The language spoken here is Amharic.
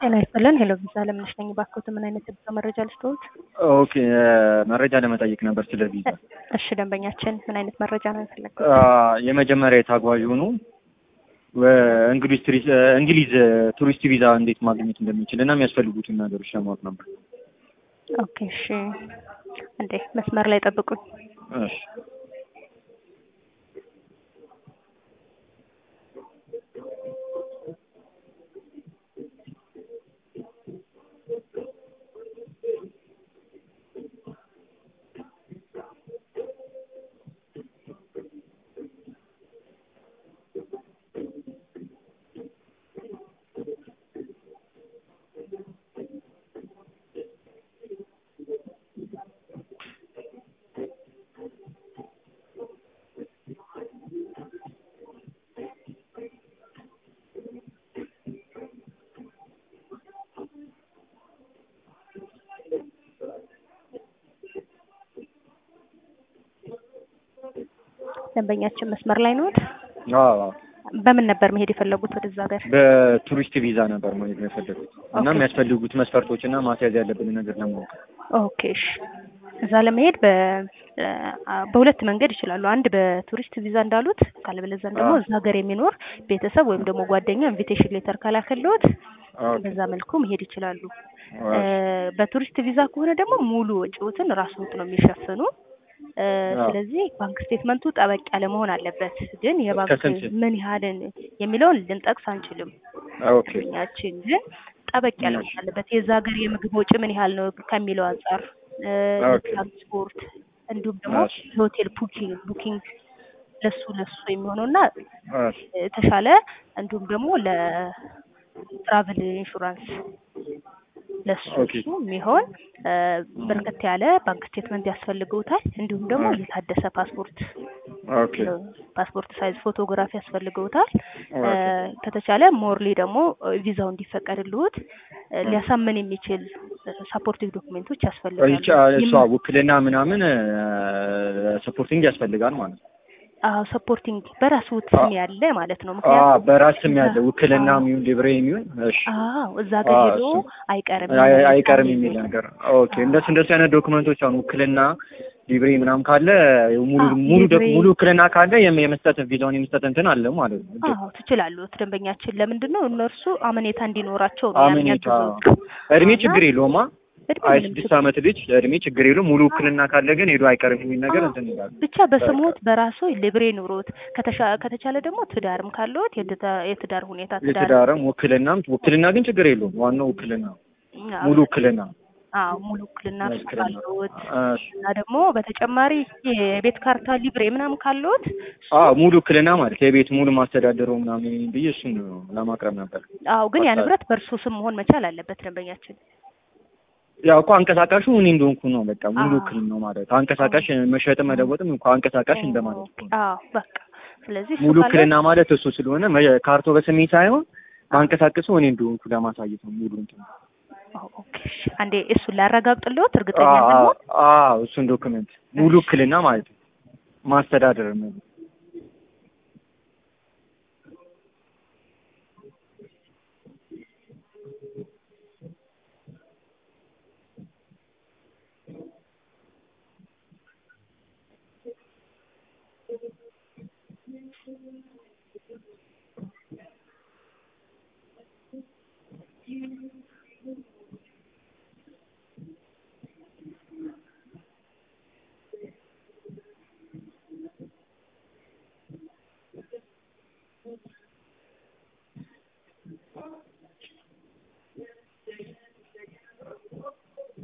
ጤና ይስጥልን። ሄሎ ቪዛ ለምነሽ ነኝ። ባክዎት ምን አይነት የቪዛ መረጃ ልስጥዎት? ኦኬ መረጃ ለመጠየቅ ነበር ስለ ቪዛ። እሺ ደንበኛችን ምን አይነት መረጃ ነው የፈለጉት? የመጀመሪያ የተጓዥ ሆኑ እንግሊዝ ቱሪስት እንግሊዝ ቱሪስት ቪዛ እንዴት ማግኘት እንደሚችል እና የሚያስፈልጉትን ነገሮች ለማወቅ ነበር። ኦኬ እሺ፣ እንዴ መስመር ላይ ጠብቁኝ። እሺ ደንበኛችን መስመር ላይ ነዎት? አዎ በምን ነበር መሄድ የፈለጉት ወደዛ ሀገር? በቱሪስት ቪዛ ነበር መሄድ ነው የፈለጉት እና ኦኬ። የሚያስፈልጉት መስፈርቶች እና ማስያዝ ያለብን ነገር ለማወቅ ኦኬ እሺ። እዛ ለመሄድ በ አ- በሁለት መንገድ ይችላሉ። አንድ በቱሪስት ቪዛ እንዳሉት፣ ካለበለዚያም ደግሞ አዎ። እዛ ሀገር የሚኖር ቤተሰብ ወይም ደግሞ ጓደኛ ኢንቪቴሽን ሌተር ካላከልዎት ኦኬ። በዛ መልኩ መሄድ ይችላሉ። እሺ። እ፣ በቱሪስት ቪዛ ከሆነ ደግሞ ሙሉ ወጪዎትን ራስዎት ነው የሚሸፍኑ። እ፣ አዎ። ስለዚህ ባንክ ስቴትመንቱ ጠበቅ ያለ መሆን አለበት። ግን የባንክ ከስንት? ምን ያህልን የሚለውን ልንጠቅስ አንችልም። ኦኬ ደንበኛችን ግን ጠበቅ ያለ እሺ። መሆን አለበት። የዛ ሀገር የምግብ ወጪ ምን ያህል ነው ከሚለው አንጻር እ፣ ኦኬ። የትራንስፖርት እንዲሁም ደግሞ እሺ። የሆቴል ቡኪንግ ቡኪንግ ለሱ ለሱ የሚሆነው እና እሺ። የተሻለ እንዲሁም ደግሞ ለትራቭል ኢንሹራንስ ለሱ ኦኬ። እሱ የሚሆን እ፣ በርከት ያለ ባንክ ስቴትመንት ያስፈልገውታል። እንዲሁም ደግሞ ኦኬ። የታደሰ ፓስፖርት ኦኬ እ፣ ፓስፖርት ሳይዝ ፎቶግራፍ ያስፈልገውታል። እ፣ ኦኬ። ከተቻለ ሞርሊ ደግሞ እ፣ ቪዛው እንዲፈቀድልዎት እ፣ ሊያሳምን የሚችል ሳፖርቲቭ ዶክሜንቶች ያስፈልጋሉ። ይቻ እሷ የም- ውክልና ምናምን ሰፖርቲንግ ያስፈልጋል ማለት ነው። አዎ ሰፖርቲንግ በራሱ አ- ስም ያለ ማለት ነው። አ ምክንያቱም በራስም ያለ እዛ- ውክልና አዎ የሚሆን ሊብሬ የሚሆን እሺ አዎ እዛ ጋር አዎ፣ ሄዶ እሱ አይቀርም አይ- የሚል አይቀርም ውሳኔ የሚል ነው። ነገር ኦኬ። እንደሱ እንደሱ አይነት ዶክመንቶች አሁን ውክልና ሊብሬ ምናምን ካለ ሙሉ አዎ ሙሉ ዶክ- ሊብሬ ሙሉ ውክልና ካለ የም- የመስጠት ቪዛውን የመስጠት እንትን አለ ማለት ነው። እድል አዎ ትችላሉት። ደንበኛችን ለምንድን ነው እነርሱ አመኔታ እንዲኖራቸው ነው ያን አመኔታ ያግዙት። እድሜ እና ችግር የለውማ። እድሜ አይ ምንም ስድስት ችግር ዓመት ልጅ እድሜ ችግር የለውም። ሙሉ ውክልና ካለ ግን ሄዶ አይቀርም የሚል ነገር አዎ እንትን ይላል። ብቻ በስሞት በራሱ ሊብሬ ኑሮት ከተሻ ከተቻለ ደግሞ ትዳርም ካለዎት የትዳ- የትዳር ሁኔታ ትዳር የትዳርም ውክልናም ውክልና ግን ችግር የለውም። ዋናው ውክልና አዎ ሙሉ ውክልና አዎ ሙሉ ውክልና እርሱ ውክልና ካለዎት እሺ። እና ደግሞ በተጨማሪ የቤት ካርታ ሊብሬ ምናምን ካለዎት እሱ አዎ ሙሉ ውክልና ማለት የቤት ሙሉ ማስተዳደረው ምናምን ብዬ እሱን ለማቅረብ ነበር። አዎ ግን ያ ማስታወቅ ንብረት በእርሱ ስም መሆን መቻል አለበት ደንበኛችን። ያው እኮ አንቀሳቃሹ እኔ እንደሆንኩ ነው። በቃ ሙሉ አዎ ውክልና ነው ማለት አንቀሳቃሽ መሸጥም መለወጥም እንኳ አንቀሳቃሽ እንደማለት ኦኬ ነው። አዎ በቃ ስለዚህ እሱ ሙሉ ካለ ውክልና ማለት እሱ ስለሆነ መ- ካርቶ በስሜ ሳይሆን ማንቀሳቀሰው እኔ እንደሆንኩ ለማሳየት ነው ሙሉ እንትን ኦ፣ ኦኬ እሺ። አንዴ እሱን ላረጋግጥልዎት እርግጠኛ አዎ እንድንሆን። አዎ እሱን ዶክመንት ሙሉ እሺ ውክልና ማለት ነው ማስተዳደር ነው።